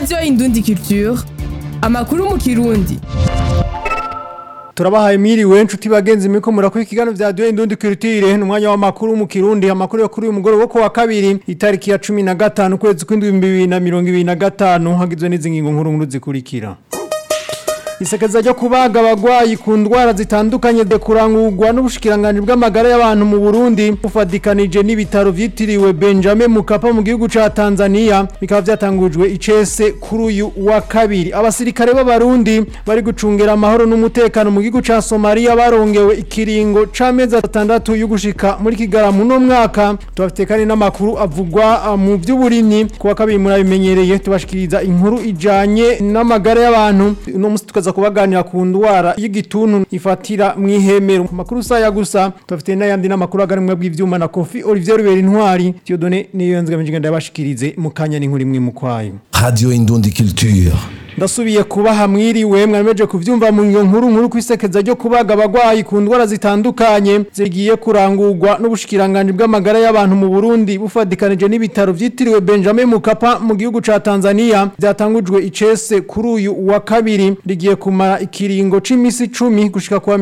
radiyo indundi culture amakuru mu kirundi turabahaye miriwe nshuti bagenzi miko murakora ikiganiro vya Radio Indundi Culture n'umwanya w'amakuru mu Kirundi amakuru yo kuri uyu mugoroba wo kuwa kabiri itariki ya 15 kwezi kw'indwi 2025 hagizwe n'izi ngingo nkuru nkuru zikurikira Isekeza ryo kubaga abagwayi ku ndwara zitandukanye de kurangurwa n'ubushikiranganje bw'amagara y'abantu mu Burundi ufadikanije n'ibitaro vyitiriwe Benjamin Mukapa mu gihugu ca Tanzania bikaba vyatangujwe icese kuri uyu wa kabiri abasirikare b'abarundi bari gucungera amahoro n'umutekano mu gihugu ca Somalia barongewe ikiringo c'amezi atandatu yo gushika muri Kigaramu no mwaka tubafite kandi n'amakuru avugwa mu by'uburimyi kuwa kabiri murabimenyereye tubashikiriza inkuru ijanye n'amagara y'abantu no musi tukaza kubaganira ku ndwara y'igituntu ifatira mu ihemero makuru saya gusa tubafite n'ayandi n'amakuru agarumwe bw'ivyuma na Kofi Olivier Rubera Intwari Dieudonné niyo nzga mjinga ndabashikirize mu kanya n'inkuru imwe mu kwayo Radio Indundi Culture. ndasubiye kubaha mwiriwe mwameje kuvyumva mu nyo nkuru nkuru kwisekeza ryo kubaga abagwayi ku ndwara zitandukanye zigiye kurangurwa n'ubushikiranganje bw'amagara y'abantu mu Burundi bufadikanije n'ibitaro vyitiriwe Benjamin Mukapa mu gihugu ca Tanzania byatangujwe icese kuri uyu wa kabiri rigiye kumara ikiringo c'imisi 10 gushika kwa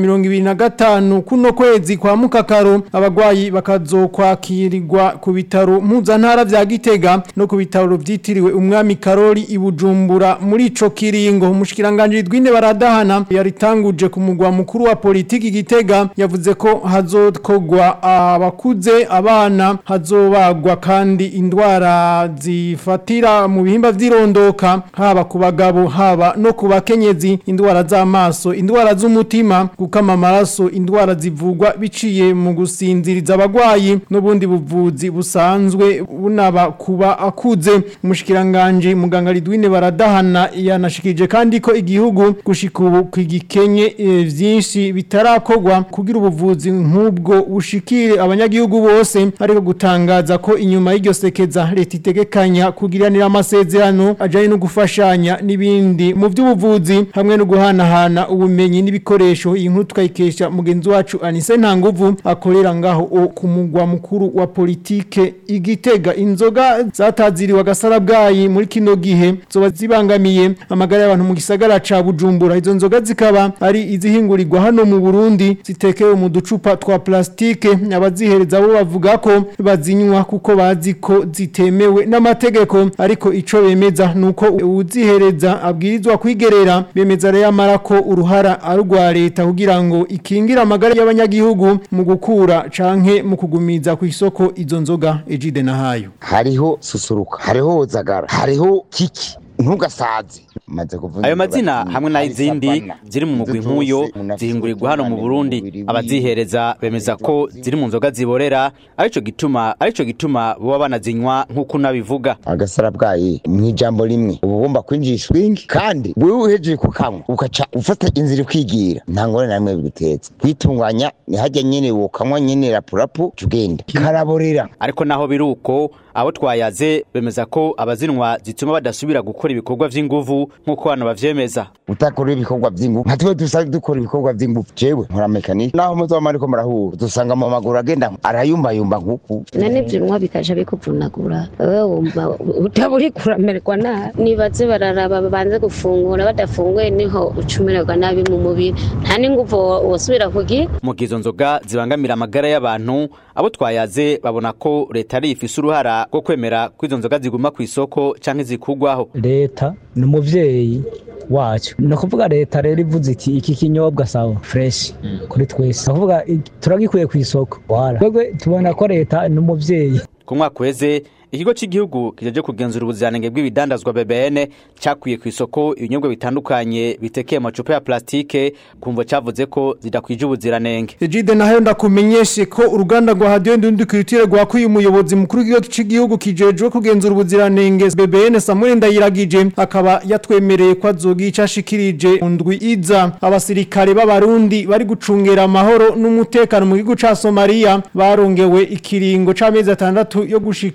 2025 kuno kwezi kwa mukakaro abagwayi bakazokwakirirwa ku bitaro mpuzantara vya Gitega no ku bitaro vyitiriwe umwami Karoli ibujumbura muri ico kiringo umushikiranganje dwine baradahana yaritanguje ku mugwa mukuru wa politiki Gitega yavuze ko hazokogwa abakuze abana hazobagwa kandi indwara zifatira mu bihimba vyirondoka haba ku bagabo haba no ku bakenyezi indwara z'amaso indwara z'umutima gukama amaraso indwara zivugwa biciye mu gusinziriza abagwayi n'ubundi buvuzi busanzwe bunaba kuba akuze umushikiranganje muganga Ridwine baradahana yanashikije kandi ko igihugu gushika ubu kwigikenye e, vyinshi bitarakogwa kugira ubuvuzi nk'ubwo bushikire abanyagihugu bose ariko gutangaza ko inyuma y'iryo sekeza leta itegekanya kugiranira amasezerano ajanye no gufashanya n'ibindi mu by'ubuvuzi hamwe no guhanahana ubumenyi n'ibikoresho iyi nkuru tukayikesha mugenzi wacu Anise Ntanguvu akorera ngaho ku mugwa mukuru wa politike igitega inzoga zataziriwe agasara bwayi muri kino gihe zoba zibangamiye amagara y'abantu mu gisagara ca Bujumbura izo nzoga zikaba ari izihingurirwa hano mu Burundi zitekewe mu ducupa twa plastike abazihereza bo bavuga ko bazinywa kuko bazi ko zitemewe n'amategeko ariko ico bemeza nuko uzihereza abwirizwa kwigerera bemeza rero amara ko uruhara arugwa leta kugira ngo ikingira amagara y'abanyagihugu mu gukura canke mu kugumiza ku isoko izo nzoga ejide nahayo hariho susuruka hariho zagara hariho kiki ntugasaze ayo mazina hamwe n'ay'izindi ziri mu mugwi nk'uyo zihingurirwa hano mu burundi abazihereza bemeza ko ziri mu nzoga ziborera arico gituma arico gituma boba banazinywa nk'uko unabivuga agasara bwayi mu ijambo rimwe uba ugomba kwinjisha swingi kandi wewe uhejeje kukanywa ukaca ufata inzira ukigira nta ngorane na rimwe biguteza kwitunganya ni hajya nyene wokanywa nyene rapurapu ugenda karaborera ariko naho biri uko abo twayaze bemeza ko abazinwa zituma badasubira gukora ibikorwa vy'inguvu nk'uko hano bavyemeza utakora ibikorwa vy'inguvu nka twe dusanzwe dukora ibikorwa vy'inguvu jewe nkora mekanike naho muzoba ariko murahura dusanga mu maguru agenda arayumbayumba nk'uku none vyinwa bikaja bikuvunagura wewe wumva utaburi kuramererwa nabi nibaze bararaba babanze gufungura badafunguye niho ucumererwa nabi mu mubiri nta n'inguvu wosubira kugira mu gihe izo nzoga zibangamira amagara y'abantu abo twayaze babona ko leta ari ifise uruhara rwo kwemera ko izo nzoga ziguma ku isoko canke zikugwaho leta ni umuvyeyi wacu ni ukuvuga leta rero ivuze iti iki kinyobwa sawa fresh kuri twese ni ukuvuga turagikuye ku isoko twebwe tubona ko leta ni umuvyeyi ku mwaka uheze ikigo cy'igihugu kijeje kugenzura ubuziranenge bw'ibidandazwa BBN cyakuye ku isoko ibinyobwa bitandukanye bitekeye amacupa ya plastike kumva cyavuze ko zidakwije ubuziranenge Ejide nayo ndakumenyeshe ko uruganda rwa Radio Ndundi Culture rwakuye umuyobozi mukuru w'igihugu cy'igihugu kijejwe kugenzura ubuziranenge BBN Samuel Ndayiragije akaba yatwemereye ko azogica ashikirije undwi iza abasirikare b'abarundi bari gucungera amahoro n'umutekano mu gihugu ca Somalia barongewe ikiringo c'amezi atandatu yo gushika muri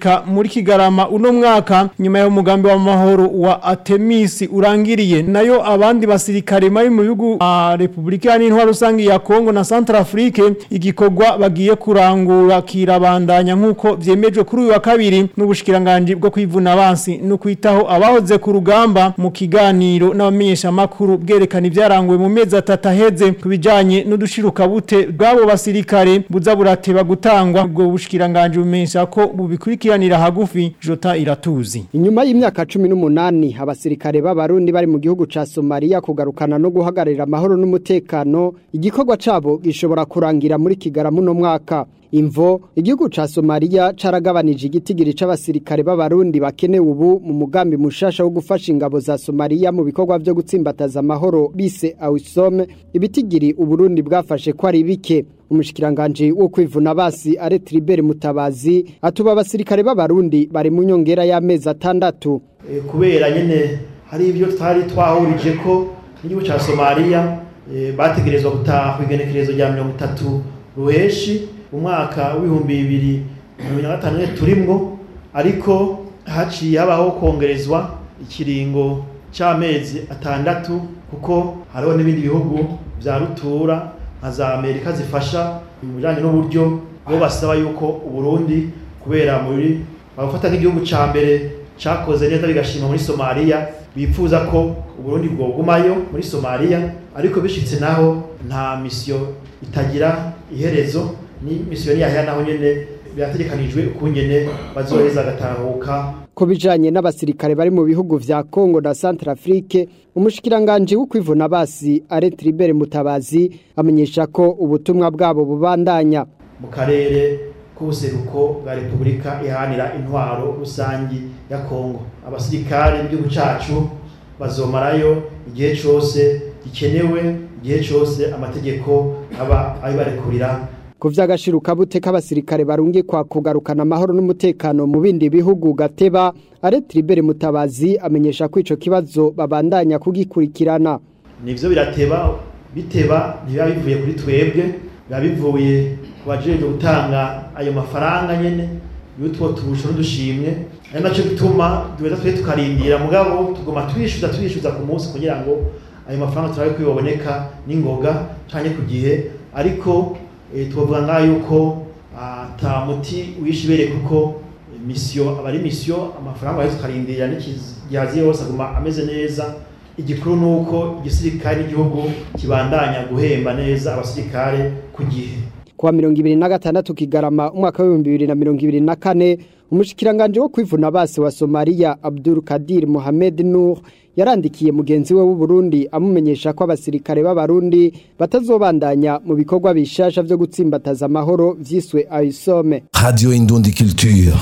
Kigarama uno mwaka nyuma ya umugambi wa mahoro wa Atemis urangiriye nayo abandi basirikare bari mu bihugu a Republika y'Intwaro rusangi ya Kongo na Centrafrique igikorwa bagiye kurangura kirabandanya nkuko vyemejwe kuri uyu wa kabiri n'ubushikiranganje bwo kwivuna abansi no kwitaho abahoze ku rugamba mu kiganiro n'abamenyesha makuru bwerekana ibyaranguwe mu mezi atatu aheze kubijanye n'udushiruka bute bwabo basirikare buza burateba gutangwa ubwo bushikiranganje bumenyesha ko bubikurikiranira hagufi Jota iratuzi Inyuma y'imyaka 18 abasirikare b'abarundi bari mu gihugu ca Somalia kugarukana no guhagararira amahoro n'umutekano igikorwa cabo gishobora kurangira muri Kigarama no mwaka Imvo igihugu ca Somalia caragabanije igitigiri c'abasirikare b'abarundi bakenewe ubu mu mugambi mushasha wo gufasha ingabo za Somalia mu bikorwa byo gutsimbataza amahoro bise AWISOM ibitigiri uburundi bwafashe ko ari bike umushikiranganje wo kwivuna basi are Tribert Mutabazi atuba abasirikare b'abarundi bari mu nyongera y'amezi atandatu Eh, kubera nyene hari ibyo twari twahurije ko n'igihugu ca Somalia eh, bategerezwa gutaha ku igenekerezo rya mirongo itatu ruheshi umwaka w'ibihumbi bibiri na mirongo na gatanu nyene turimwo ariko haciye habaho kongerezwa ikiringo c'amezi atandatu kuko hariho n'ibindi bihugu vya rutura nka za Amerika zifasha mu bijanye n'uburyo bo basaba yuko Uburundi kubera muri babafata nk'igihugu ca mbere cakoze neza bigashima muri Somalia bifuza ko Uburundi bwogumayo muri Somalia ariko bishitse naho nta misiyo itagira iherezo ni misiyo niyahera naho nyene birategekanijwe ukungene bazoheza agatahuka ko bijanye n'abasirikare bari mu bihugu vya Congo na Centrafrique umushikiranganje wo kwivuna basi are Tribert Mutabazi amenyesha ko ubutumwa bwabo bubandanya mu karere k'ubuseruko bwa Repubulika ihanira intwaro rusangi ya Kongo abasirikare b'igihugu cacu bazomarayo igihe cose gikenewe igihe cose amategeko aba abibarekurira ku vy'agashiruka bute k'abasirikare barungikwa kugarukana amahoro n'umutekano mu bindi bihugu gateba are Tribert Mutabazi amenyesha ko ico kibazo babandanya kugikurikirana nivyo birateba biteba ntibiba bivuye kuri twebwe biba bivuye ku bajejwe gutanga ayo mafaranga nyene y'utwo tubusho n'udushimwe ari naco gituma duheza twe tukarindira mugabo tugoma twishyuza twishyuza ku munsi kugira ngo ayo mafaranga turabe ko yoboneka n'ingoga canke ku gihe ariko eh, twovuga ngaho yuko ata muti wishibere kuko misiyo aba ari misiyo amafaranga baheza tukarindira n'igihazi yose aguma ameze neza igikuru ni uko igisirikare n'igihugu kibandanya guhemba neza abasirikare ku gihe kuwa mirongo ibiri na gatandatu kigarama umwaka w'ibihumbi bibiri na mirongo ibiri na kane umushikiranganje wo kwivuna basi wa Somalia Abdul Kadir Mohamed Nur yarandikiye mugenzi we w'Uburundi amumenyesha ko abasirikare b'abarundi batazobandanya mu bikorwa bishasha vyo gutsimbataza amahoro vyiswe AISOME Radio Indundi Culture.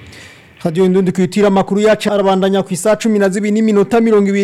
Radio Indundi kwitira makuru yacu arabandanya ku isa 12 n'iminota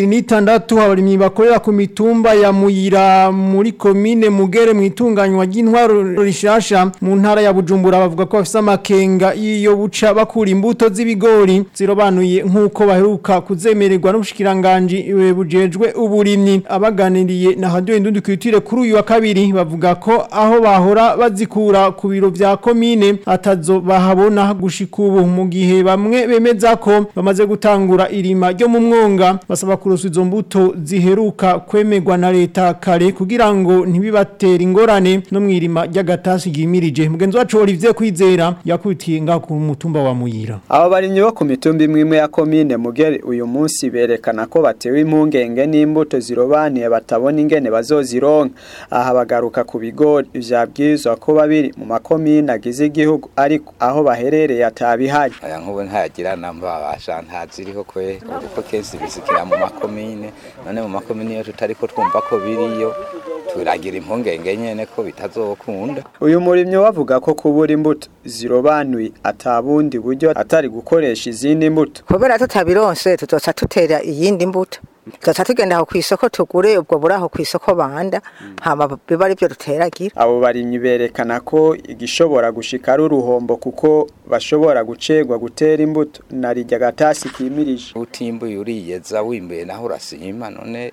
26 abarimyi bakorera ku mitumba ya Muyira muri commune Mugere mu itunganywa ry'intwaro rishasha mu ntara ya Bujumbura bavuga ko bafise amakenga iyo buca bakura imbuto z'ibigori zirobanuye nkuko baheruka kuzemererwa n'ubushikiranganje bujejwe uburimyi abaganiriye na Radio Indundi kwitire kuri uyu wa kabiri bavuga ko aho bahora bazikura ku biro vya commune atazo bahabona gushika ubu mu gihe bamwe bamwe bemeza ko bamaze gutangura irima ryo mu mwonga basaba kuruswa izo mbuto ziheruka kwemerwa na leta kare kugira ngo ntibibatere ingorane no mu irima ry'agatasi gimirije mugenzi wacu Olivier Kwizera yakubitiye nga ku mutumba wa Muyira abo barimyi bo ku mitumba imwe imwe ya komine mugere uyu munsi berekana ko batewe impungenge n'imbuto zirobaniye batabona ingene bazozironka aha bagaruka ku bigori vyabwirizwa ko babiri mu makomine agize igihugu ariko aho baherereye atabihari aya nk'ubu ntagira namba babasha ntaziriho kwe kuko kenshi bizikira mu makomine none mu makomine iyo tutariko twumva ko biriyo turagira impungenge nyene ko bitazokunda uyu murimyi wavuga ko kubura imbuto zirobanuye atabundi buryo atari gukoresha izindi mbuto kubera tutabironse tuzoca tutera iyindi mbuto tuzoca tugenda aho kw'isoko tugure ubwo buri aho kw'isoko banda hama biba ari byo duteragira abo barimyi berekana ko igishobora gushika ari uruhombo kuko bashobora gucegwa gutera imbuto na rirya gatasi kimirije utimbuye uriyeza wimbuye naho urasima none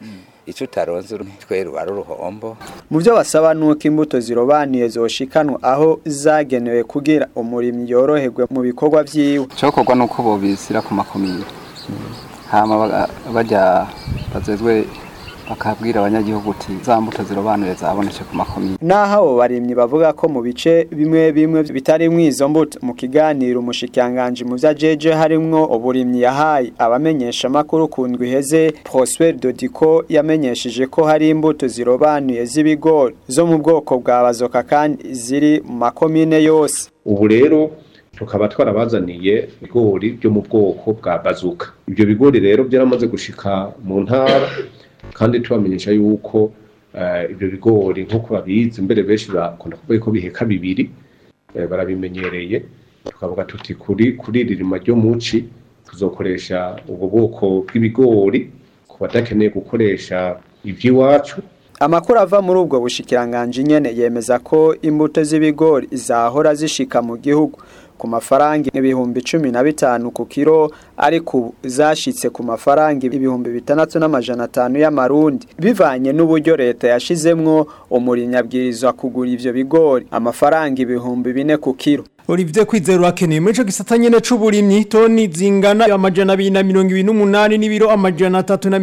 icyo utaronze twe ruba ari uruhombo mu byo basaba nuko imbuto zirobanuye zoshikanwa aho zagenewe kugira umurimyi yoroherwe mu bikorwa vyiwe cyokorwa nuko bobisira ku makomine hama bajya bazezwe bakabwira abanyagihugu uti za mbuto zirobanuye zabonetse ku makomine naho abo barimyi bavuga ko mu bice bimwe bimwe bitari izo mbuto mu kiganiro umushikiranganji mu vyajeje harimwo uburimyi yahaye abamenyesha makuru ku ndwi iheze Prosper Dodiko yamenyesheje ko hari imbuto zirobanuye z'ibigori zo mu bwoko bwa bazoka kandi ziri mu makomine yose ubu rero tukaba twarabazaniye ibigori byo mu bwoko bwa bazuka ibyo bigori rero byaramaze gushika mu ntara kandi tubamenyesha yuko ibyo bigori nk'uko babizi mbere benshi bakunda kuvuga ko biheka bibiri barabimenyereye tukavuga tuti kuri kuri iri rima ryo muci tuzokoresha ubwo bwoko bw'ibigori ku badakeneye gukoresha iby'iwacu Amakuru ava muri ubwo bushikiranganje nyene yemeza ko imbuto z'ibigori zahora zishika mu gihugu ku mafaranga ibihumbi cumi na bitanu ku kiro ariko zashitse ku mafaranga ibihumbi bitandatu n'amajana atanu y'amarundi bivanye n'uburyo leta yashizemwo umurimyi abwirizwa kugura ivyo bigori amafaranga ibihumbi bine ku kiro Olivier Kwizero akeneye muri ico gisata nyene c'uburimyi toni zingana amajana 228 n'ibiro amajana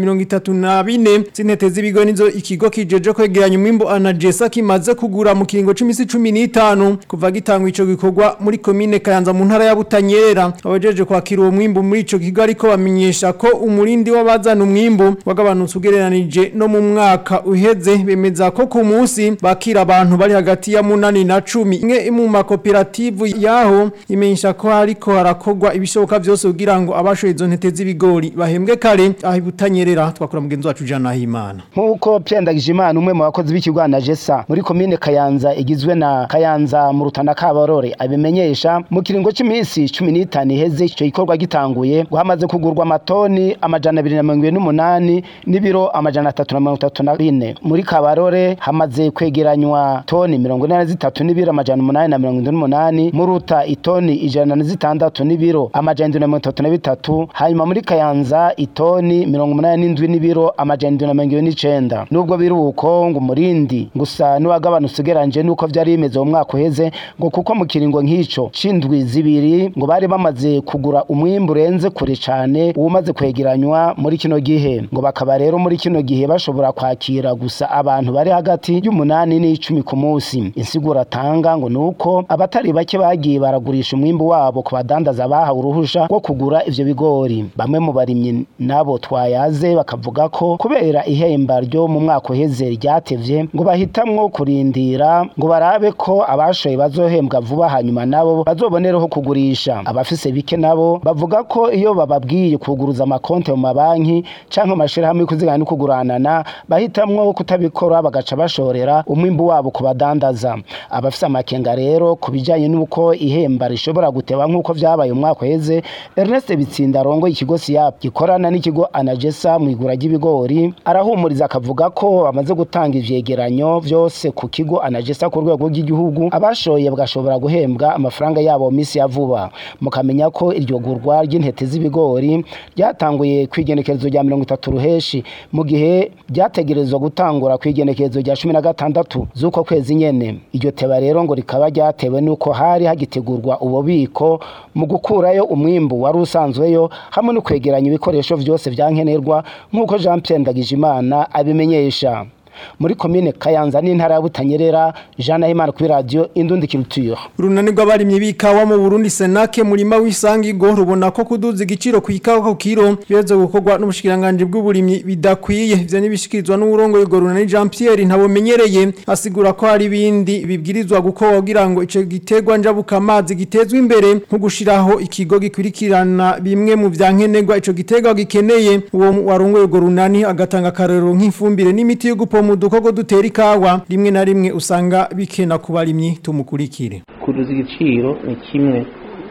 334 zintete z'ibigo nizo ikigo kijeje kwegeranya umwimbo anajesa kimaze kugura mu kiringo c'imisi 15 kuva gitangwa ico gikorwa muri commune Kayanza mu ntara ya Butanyerera abajeje kwakira uwo mwimbo muri ico kigo ariko bamenyesha ko umurindi w'abazana umwimbo wagabanutse ugereranije no mu mwaka uheze bemeza ko ku munsi bakira abantu bari hagati ya munani na 10 imwe mu makoperative yaho imenyesha ko hariko harakogwa ibishoboka byose kugira ngo abashoye izo ntete z'ibigori bahembwe kare aho ibutanyerera twakora mugenzi wacu Jana Himana nkuko Pyendagije Imana umwe mu bakozi b'ikigwana Jessa muri commune Kayanza igizwe na Kayanza mu rutana kabarore abimenyesha mu kiringo c'imisi 15 iheze ico gikorwa gitanguye guhamaze kugurwa amatoni amajana 228 n'ibiro amajana 334 muri kabarore hamaze kwegeranywa toni 43 n'ibiro amajana 878 muruta itoni ijana na zitandatu n'ibiro amajana indwi na mirongo itatu na bitatu hanyuma muri kayanza itoni mirongo umunani n'indwi n'ibiro amajana indwi na mirongo ibiri n'icenda nubwo biri uko ngo umurindi gusa n'uwagabanutse ugereranyije n'uko vyari bimeze mu mwaka uheze ngo kuko mu kiringo nk'ico c'indwi zibiri ngo bari bamaze kugura umwimbu urenze kure cane uwumaze kwegeranywa muri kino gihe ngo bakaba rero muri kino gihe bashobora kwakira gusa abantu bari hagati y'umunani n'icumi ku munsi insiguro atanga ngo nuko abatari bake bagiye baragurisha umwimbu wabo ku badandaza bahawe uruhusha rwo kugura ivyo bigori bamwe mu barimyi nabo twayaze bakavuga ko kubera ihemba ryo mu mwaka uheze ryatevye ngo bahitamwo kurindira ngo barabe ko abashoye bazohembwa vuba hanyuma nabo bazobonereho kugurisha abafise bike nabo bavuga ko iyo bababwiye kuguruza amakonte mu mabanki canke mu mashirahamwe y'ukuzigana no kuguranana bahitamwo kutabikora bagaca bashorera umwimbu wabo ku badandaza abafise amakenga rero ku bijanye n'uko ihemba rishobora guteba nk'uko vyabaye umwaka uheze Ernest Bitsinda rongo ikigo SIAP gikorana n'ikigo Anagesa mu igura ry'ibigori arahumuriza akavuga ko bamaze gutanga ivyegeranyo vyose ku kigo Anagesa ku rwego rw'igihugu abashoye bagashobora guhembwa amafaranga yabo mu misi ya vuba mukamenya ko iryo gurwa ry'intete z'ibigori ryatanguye kwigenekerezo rya 30 ruheshi mu gihe ryategerezwa gutangura kwigenekerezo rya 16 z'uko kwezi nyene iryo teba rero ngo rikaba ryatewe nuko hari hagitegurwa ububiko mu gukurayo umwimbu wari usanzweyo hamwe no kwegeranya ibikoresho vyose vyankenerwa nk'uko Jean Pierre Ndagijimana abimenyesha muri komine Kayanza n'intara ya Butanyerera Jean Nahimana kuri radio Indundi Culture Urunani rw'abarimyi bikawa mu Burundi Senake murima w'isangigo rubona ko kuduza igiciro ku ikawa ku kiro byoze gukorwa n'ubushikiranganje bw'uburimyi bidakwiye ivyo nibishikirizwa n'urongo y'ugo runani Jean Pierre ntabomenyereye asigura ko hari ibindi bibwirizwa gukorwa kugira ngo ico gitegwa njabuka amazi gitezwe imbere nko gushiraho ikigo gikurikirana bimwe mu vyankenerwa ico gitegwa gikeneye uwo warongo y'ugo runani agatanga karero nk'ifumbire n'imiti yo gupoma mu dukoko dutera ikawa rimwe na rimwe usanga bikena ku barimyi tumukurikire kuduza igiciro ni kimwe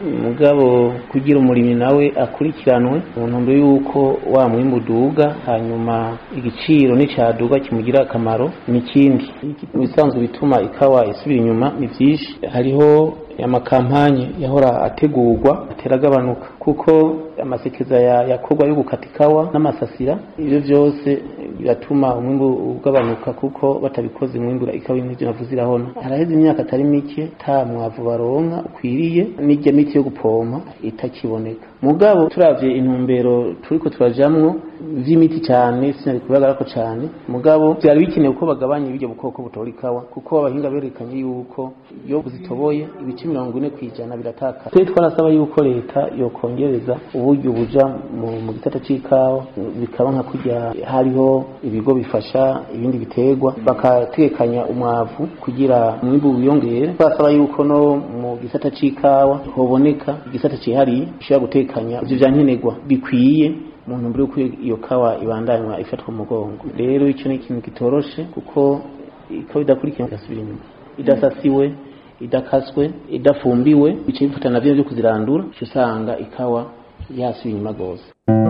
mugabo kugira umurimyi nawe akurikiranwe mu ntumbero y'uko wa mwimbu uduga hanyuma igiciro n'icyaduga kimugira akamaro ni ikindi mu bisanzwe bituma ikawa isubira inyuma ni byinshi hariho amakampanye yahora ategurwa ateragabanuka kuko amasekeza yakorwa yo gukata ikawa n'amasasira ibyo byose biratuma umwimbu ugabanuka kuko batabikoze umwimbura ikawa n'ibyo navuze irahona haraheze imyaka atari mike nta mwavu baronka ukwiriye n'ijya miti yo gupompa itakiboneka mugabo turavye intumbero turiko turajamwo vy'imiti cyane sinari kubagara ko cyane mugabo byari bikenewe ko bagabanya ibyo bukoko butora ikawa kuko abahinga berekanye yuko iyo buzitoboye ibice mirongo ine ku ijana biratakara twe twarasaba yuko leta yokongereza uburyo buja mu, mu gisata c'ikawa bikaba nka kurya hariho ibigo bifasha ibindi biterwa bakatekanya umwavu kugira umwimbu wiyongere basaba yuko no mu gisata c'ikawa hoboneka igisata cihariye gishobora gutekanya ivyo vyankenerwa bikwiye mu ntumbero yuko iyo kawa ibandanywa ifatwa mu mugongo rero icyo ni ikintu kitoroshe kuko ikawa idakurikiye igasubira inyuma idasasiwe idakaswe idafumbiwe bice bifata navyo vyo kuzirandura uca usanga ikawa yasubiye inyuma rwose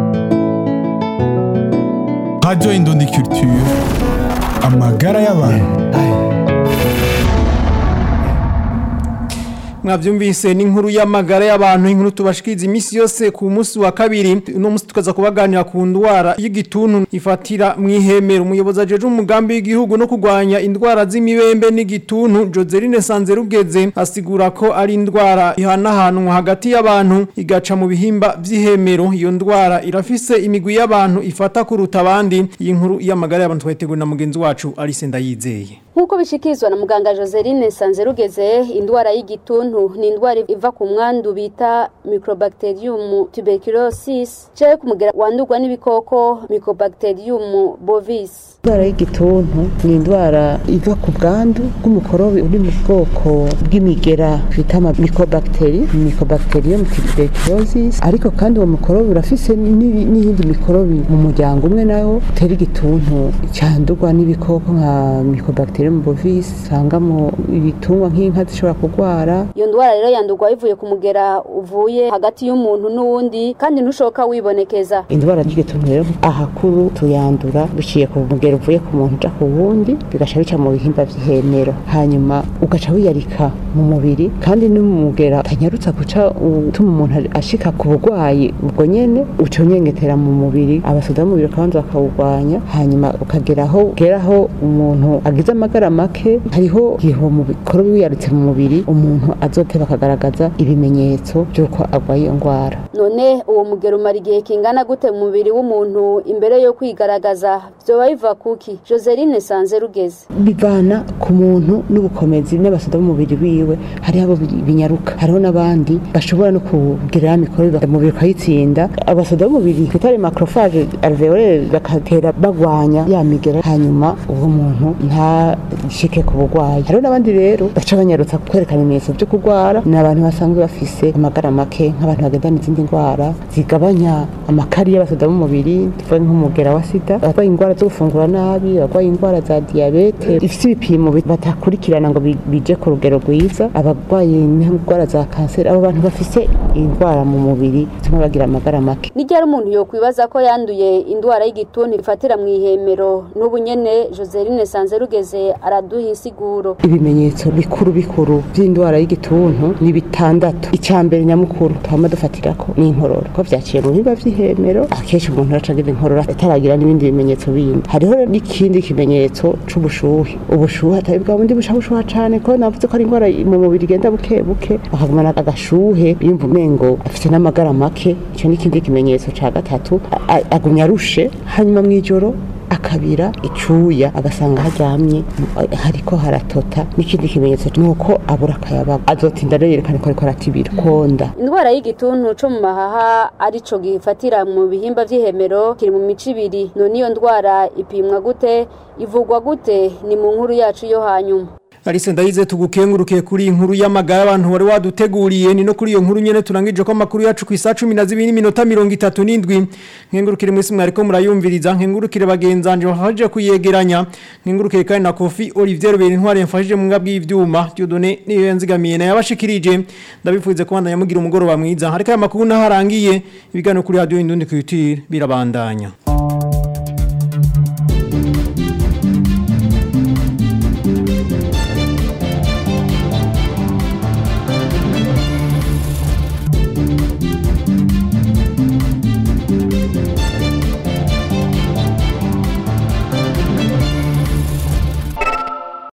radio indundi culture amagara y'abantu mwavyumvise n'inkuru y'amagara y'abantu inkuru tubashikiriza imisi yose ku munsi wa kabiri uno munsi tukaza kubaganira ku ndwara y'igituntu ifatira mw'ihemero umuyobozi ajeje umugambi w'igihugu no kurwanya indwara z'imibembe n'igituntu Joseline Sanzerugeze asigura ko ari indwara ihanahanwa hagati y'abantu igaca mu bihimba vy'ihemero iyo ndwara irafise imigwi y'abantu ifata kuruta abandi iyi nkuru y'amagara y'abantu twateguye na mugenzi wacu Alice Ndayizeye Nkuko bishikirizwa na muganga Joseline Sanzerugeze indwara y'igituntu ni indwara iva ku mwandu bita Mycobacterium tuberculosis cyo kumugera wandurwa n'ibikoko Mycobacterium bovis indwara y'igituntu ni indwara iva ku bwandu bw'umukorobi uri mu bwoko bw'imigera bita ama mycobacteri mycobacterium tuberculosis ariko kandi uwo mukorobi urafise n'iyindi mikorobi mu muryango umwe nawo utera igituntu cyandurwa n'ibikoko nka mycobacterium bovis usanga mu ibitungwa nk'inka zishobora kurwara iyo ndwara rero yandurwa bivuye ku mugera uvuye hagati y'umuntu n'uwundi kandi ntushoka wibonekeza indwara y'igituntu rero ahakuru tuyandura biciye ku mugera uvuye ku muntu uja ku wundi bigaca bica mu bihimba vy'ihemero hanyuma ugaca wiyarika mu mubiri kandi n'umugera utanyarutsa guca utuma umuntu ashika ku burwayi ubwo nyene uca unyengetera mu mubiri abasoda b'umubiri bakabanza bakawurwanya hanyuma ukageraho ugeraho umuntu agize amagara make hariho igihe uwo mukorobi wiyarutse mu mubiri umuntu azoteba akagaragaza ibimenyetso by'uko arwaye iyo ndwara none uwo mugero umara igihe kingana gute mu mubiri w'umuntu imbere yo kwigaragaza vyoba biva kuki Joseline Sanze rugeze bivana ku muntu n'ubukomezi n'abasoda b'umubiri wiwe hariho abo binyaruka hariho n'abandi bashobora no kugira mikorobi umubiri ukayitsinda abasoda b'umubiri twita macrophage alveolaire bakatera bagwanya ya migera hanyuma uwo muntu ntashike ku burwayi hariho n'abandi rero baca banyarutsa kwerekana ibimenyetso byo kurwara ni abantu basanzwe bafise amagara make nk'abantu bagendana izindi ndwara zigabanya amakari y'abasoda b'umubiri tuvuge nk'umugera wa sida abarwaye indwara zo gufungura nabi abarwaye indwara za diyabete ifite ibipimo batakurikirana ngo bije ku rugero rwiza abarwaye indwara za kanseri abo bantu bafise indwara mu mubiri zituma bagira amagara make ni ryari umuntu yokwibaza ko yanduye indwara y'igituntu ifatira mu ihemero n'ubu nyene Joseline Sanzerugeze araduha insiguro ibimenyetso bikuru bikuru by'indwara y'igituntu ni bitandatu icya mbere nyamukuru tuhama dufatirako ni inkorora ko vyaciye mu bihimba vy'ihemero akenshi umuntu araca agira inkorora ataragira n'ibindi bimenyetso bindi hariho n'ikindi kimenyetso c'ubushuhe ubushuhe atari bwa bundi busha bushuha cane ko navuze ko ari indwara mu mubiri igenda buke buke akagumana agashuhe yumva umengo afite n'amagara make ico n'ikindi kimenyetso ca gatatu agumya arushe hanyuma mw'ijoro akabira icuya agasanga haryamye hariko haratota n'ikindi kimenyetso nuko abura akayabaga azotinda rero yerekana ko ariko aratibira konda indwara y'igituntu co mu mahaha arico gifatira mu bihimba vy'ihemero kiri mu mico ibiri none iyo ndwara ipimwa gute ivugwa gute ni mu nkuru yacu yo hanyuma Alice ndayize tugukenguruke kuri inkuru y'amagara abantu wari waduteguriye ni no kuri iyo nkuru nyene turangije ko makuru yacu ku isa 12 minota 37 nkengurukire mwese mwariko murayumviriza nkengurukire bagenzanje bafaje kuyegeranya nkengurukire kandi na Kofi Olivier Beri ntware mfashije mu ngabwi y'ivyuma Dieudonné niyo yanzigamiye na yabashikirije ndabifuze ko bandanya mugira umugoroba mwiza harika amakuru naharangiye ibiganiro kuri radio Indundi Culture birabandanya